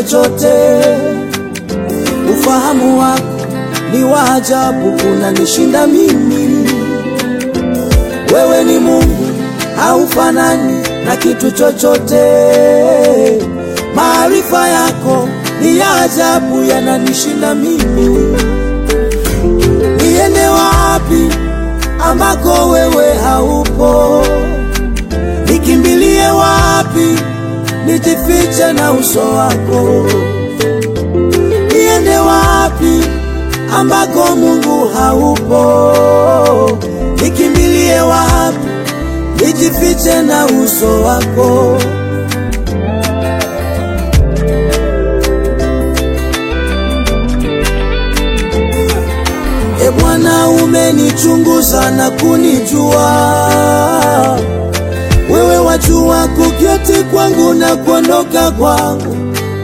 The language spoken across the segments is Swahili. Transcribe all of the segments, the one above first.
chochote. Ufahamu wako ni wa ajabu, unanishinda mimi. Wewe ni Mungu, haufanani na kitu chochote. Maarifa yako ni ya ajabu, yananishinda mimi. Niende wapi ambako wewe haupo? Nikimbilie wapi? Nijifiche na uso wako. Niende wapi ambako Mungu haupo? Nikimbilie wapi? Nijifiche na uso wako. E Bwana, umenichunguza na kunijua. Wewe wajua kuketi kwangu na kuondoka kwangu.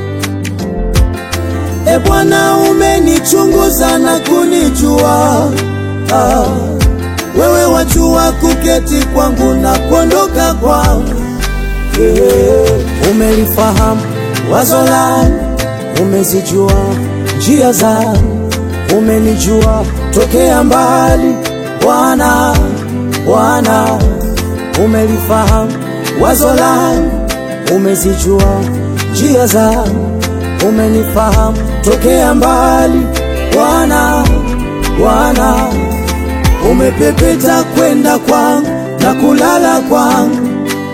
E Bwana, umenichunguza na kunijua. Ah, wewe wajua kuketi kwangu na kuondoka kwangu. Yeah. Umelifahamu wazo langu, umezijua njia zangu, umenijua tokea mbali. Bwana, Bwana, umelifahamu wazo langu, umezijua njia zangu, umenifahamu tokea mbali. Bwana, Bwana, umepepeta kwenda kwangu na kulala kwangu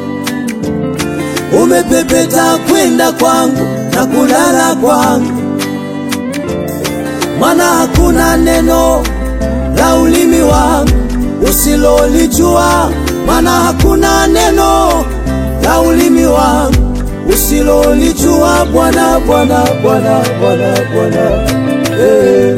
umepepeta kwenda kwangu na kulala kwangu, maana hakuna neno la ulimi wangu usilolijua, maana hakuna neno la ulimi wangu usilolijua. Bwana, Bwana, Bwana, Bwana, Bwana, eh.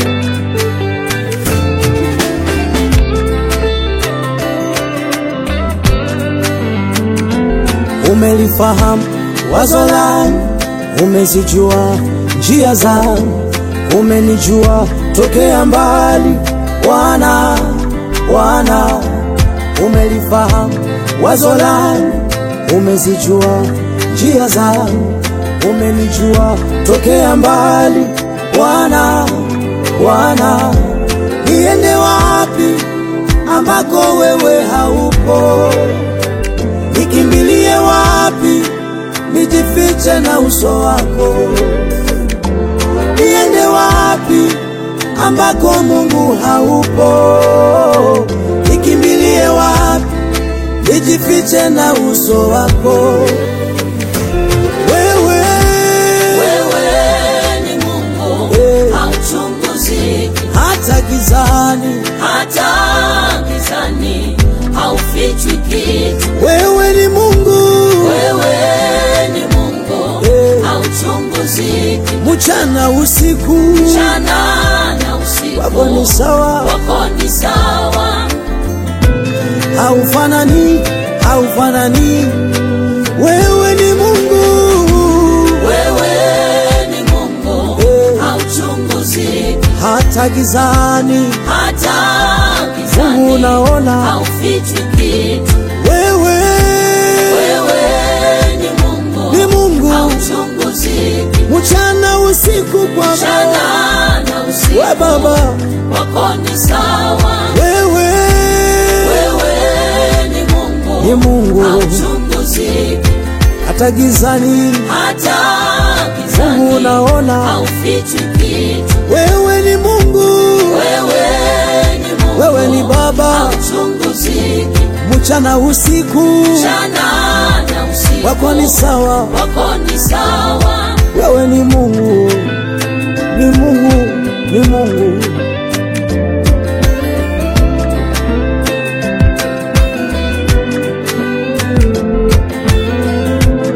Umelifahamu wazo langu, umezijua njia zangu, umenijua tokea mbali. Bwana, Bwana, umelifahamu wazo langu, umezijua njia zangu, umenijua tokea mbali. Bwana, Bwana, niende wapi ambako wewe haupo? Nikimbilie wapi? Nijifiche na uso wako. Niende wapi ambako Mungu haupo? Nikimbilie wapi? Nijifiche na uso wako. Wewe, Wewe ni Mungu Eh. hauchunguziki, hata gizani, hata gizani haufichwi kitu. wewe ni Mungu Wewe ni Mungu Eh. hauchunguziki, mchana usiku, mchana na usiku wako ni sawa, wako ni sawa. haufanani, haufanani. Wewe ni Mungu Wewe ni Mungu Eh. hauchunguziki, hata gizani, hata Mungu gizani unaona. haufichwi kitu. Wewe Wewe ni Mungu ni Mungu hauchunguziki, mchana usiku, Baba mchana na usiku we Baba, wako ni sawa. wewe Wewe ni Mungu ni Mungu hauchunguziki, hata gizani, hata Mungu gizani unaona. haufichwi kitu. Wewe ni Mungu, Wewe ni Mungu wewe ni Baba hauchunguziki, mchana usiku, mchana na usiku wako ni sawa, wako ni sawa. wewe ni Mungu